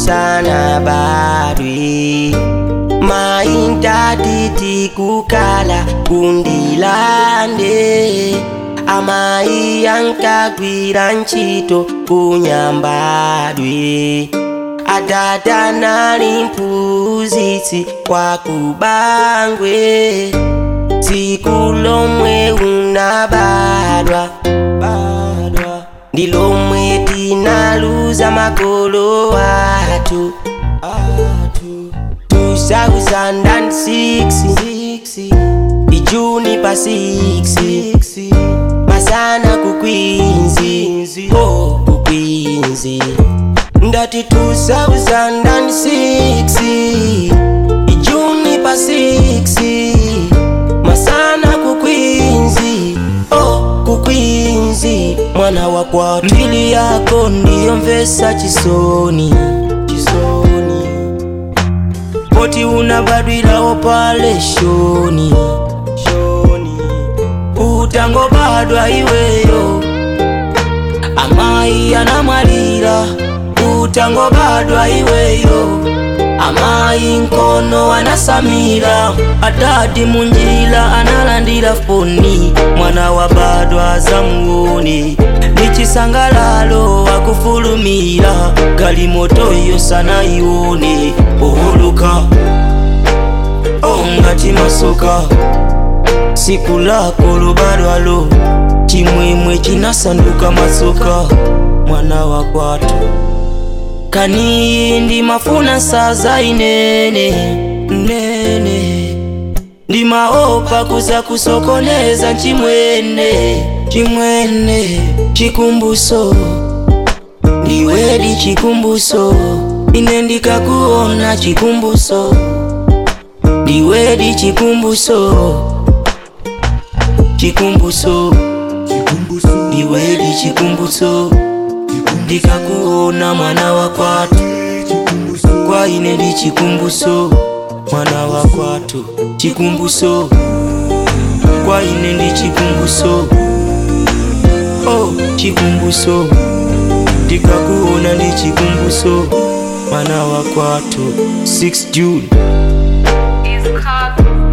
usana badwe maintati kukala kundilande amayi yankagwira ntchito kunyambadwe adada nali mphunzitsi kwakubangwe tsiku lomwe unabadwa badwa ndi lomwe tinaluza makolo athu athu 2006 ijuni pa 6 masana kukwinzi oh kukwinzi ndati 2006 ijuni pa 6 masana kukwinzi oh kukwinzi mwana wa kwatu mbili yako ndiyo mvesa chisoni chisoni poti unabadwirawo pale shoni shoni utangobadwa iweyo amayi anamwalira utangobadwa iweyo amayi nkono anasamira adadi munjira analandira foni mwana wa badwa zamuone ni chisangalalo akufulumira galimoto iyo sanayione ohuluka ongati masoka siku lako lubadwalo chimwemwe chinasanduka masoka mwana wa kwatu kaniyi ndimafuna saza inene nene ndimaopa kuza kusokoneza chimwene chimwene chikumbuso ndiwedi chikumbuso ine ndikakuona chikumbuso ndiwedi chikumbuso chikumbuso ndiwedi chikumbuso ndikakuona mwana wa kwatu kwa ine ndi chikumbuso mwana wa kwatu chikumbuso kwa ine ndi chikumbuso oh chikumbuso ndikakuona ndi chikumbuso mwana wa kwatu 6 June is called